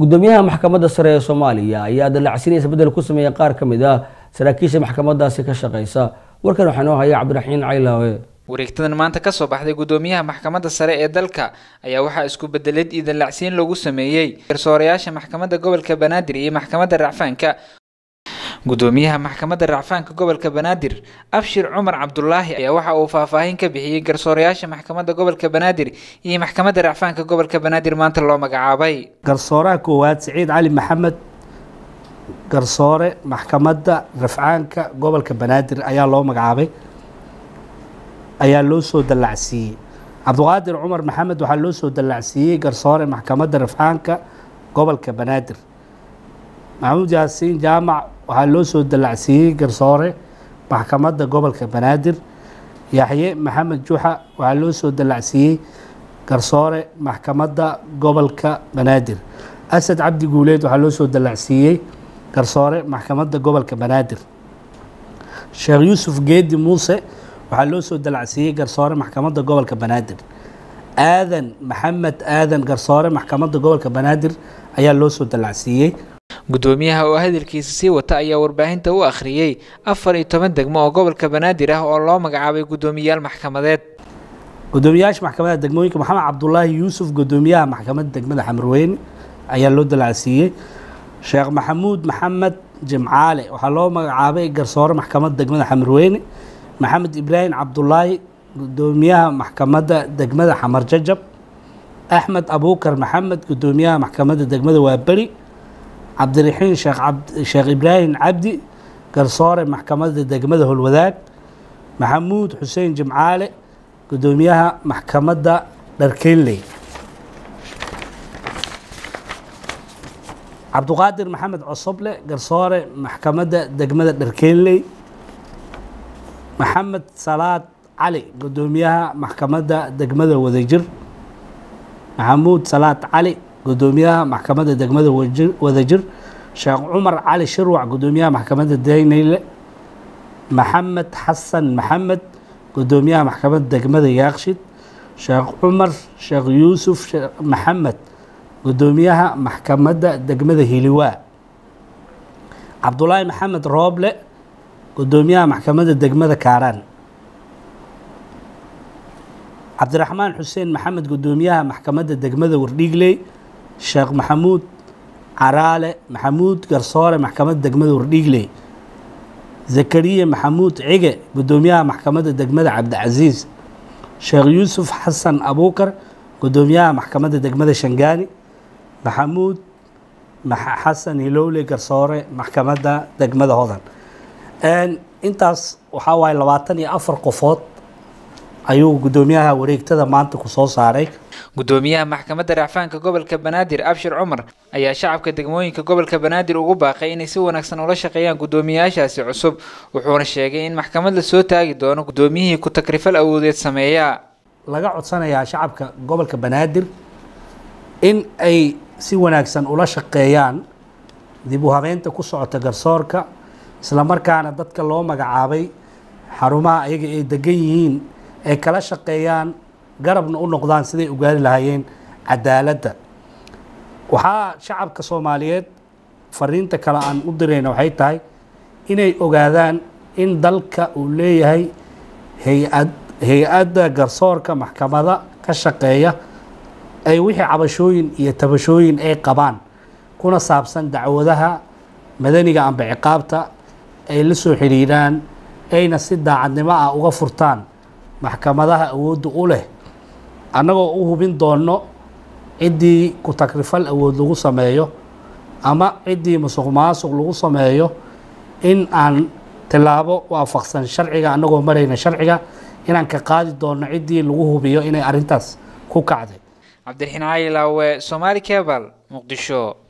gudoomiyaha maxkamadda sare ee soomaaliya ayaa dalacsinaysa bedel ku sameeyay qaar ka mid ah saraakiisha maxkamadaasi ka shaqeysa warkan waxaa noo haya cabdiraxiin caylaawe wareegtadan maanta ka soo baxday gudoomiyaha maxkamadda sare ee dalka ayaa waxaa isku bedelid iyo dallacsiin lagu sameeyey garsoorayaasha maxkamadda gobolka banaadir iyo maxkamadda racfaanka gudoomiyaha maxkamadda racfaanka gobolka banaadir abshir cumar cabdulaahi ayaa waxa uu faahfaahin ka bixiyey garsoorayaasha maxkamadda gobolka banaadir iyo maxkamadda racfaanka gobolka banaadir maanta loo magacaabay garsooraha koowaad siciid cali maxamed garsoore maxkamadda rafcaanka gobolka banaadir ayaa loo magacaabay ayaa loo soo dallacsiiyey cabdiqaadir cumar maxamed waxaa loo soo dallacsiiyey garsoore maxkamadda rafcaanka gobolka banaadir maxamuud yaasiin jaamac waxaa loo soo dallacsiiyey garsoore maxkamadda gobolka banaadir yaxye maxamed juxa waxaa loo soo dallacsiiyey garsoore maxkamadda gobolka banaadir asad cabdi guuleed waxaa loo soo dallacsiiyey garsoore maxkamadda gobolka banaadir sheekh yuusuf geedi muuse waxaa loo soo dallacsiiyey garsoore maxkamadda gobolka banaadir aadan maxamed aadan garsoore maxkamadda gobolka banaadir ayaa loo soo dallacsiiyey gudoomiyaha oo hadalkiisa sii wata ayaa warbaahinta u akhriyey afar iyo toban degmo oo gobolka banaadir ah oo loo magacaabay gudoomiyayaal maxkamadeed gudoomiyaasha maxkamadda degmooyinka maxamed cabdulaahi yuusuf gudoomiyaha maxkamadda degmada xamrweyne ayaa loo dallacsiiyey sheekh maxamuud maxamed jimcaale waxaa loo magacaabay garsoore maxkamadda degmada xamrweyne maxamed ibraahim cabdulaahi gudoomiyaha maxkamadda degmada xamar jajab axmed abuukar maxamed gudoomiyaha maxkamadda degmada waaberi cabdiraxiin sheekh ibraahim cabdi garsoore maxkamadda degmada holwadaag maxamuud xuseen jimcaale gudoomiyaha maxkamadda dharkeynley cabduqaadir maxamed cosoble garsoore maxkamadda degmada dharkeynley maxamed salaad cali gudoomiyaha maxkamadda degmada wadajir maxamuud salaad cali gudoomiyaha maxkamadda degmada wadajir sheekh cumar cali shirwac gudoomiyaha maxkamadda dayneyle maxamed xasan maxamed gudoomiyaha maxkamadda degmada yaaqshid sheekh cumar sheekh yuusuf maxamed gudoomiyaha maxkamadda degmada hiliwaa cabdulaahi maxamed rooble gudoomiyaha maxkamadda degmada kaaraan cabdiraxmaan xuseen maxamed gudoomiyaha maxkamadda degmada wardhiigley sheekh maxamuud caraale maxamuud garsoore maxkamadda degmada wardhiigley zakariya maxamuud cige gudoomiyaha maxkamadda degmada cabdicasiis sheekh yuusuf xasan abuukar gudoomiyaha maxkamadda degmada shangaani maxamuud xasan hilowle garsoore maxkamadda degmada hodan intaas waxaa waaye labaatan iyo afar qofood ayuu gudoomiyaha wareegtada maanta ku soo saaray gudoomiyaha maxkamadda racfaanka gobolka banaadir abshir cumar ayaa shacabka degmooyinka gobolka banaadir ugu baaqay inay si wanaagsan ula shaqeeyaan gudoomiyayaashaasi cusub wuxuuna sheegay in maxkamad la soo taagi doono gudoomiyihii ku takrifal awoodeed sameeya laga codsanayaa shacabka gobolka banaadir in ay si wanaagsan ula shaqeeyaan dib u habeynta ku socota garsoorka islamarkaana dadka loo magacaabay xarumaha ayaga ay degan yihiin ay kala shaqeeyaan garabna u noqdaan siday u gaari lahaayeen cadaaladda waxaa shacabka soomaaliyeed fariinta kale aan u dirayna waxay tahay inay ogaadaan in dalka uu leeyahay hay-ad hay-adda garsoorka maxkamada ka shaqeeya ay wixii cabashooyin iyo tabashooyin ay qabaan kuna saabsan dacwadaha madaniga amba ciqaabta ay la soo xiriiraan ayna si daacadnimo ah uga furtaan maxkamadaha awoodda u leh annagoo u hubin doonno ciddii ku takrifal awood lagu sameeyo ama ciddii musuq maasuq lagu sameeyo in aan tilaabo waafaqsan sharciga annagoo marayna sharciga inaan ka qaadi doonno ciddii lagu hubiyo inay arrintaas ku kacday cabdiraxiin cali laawe somaali cebal muqdisho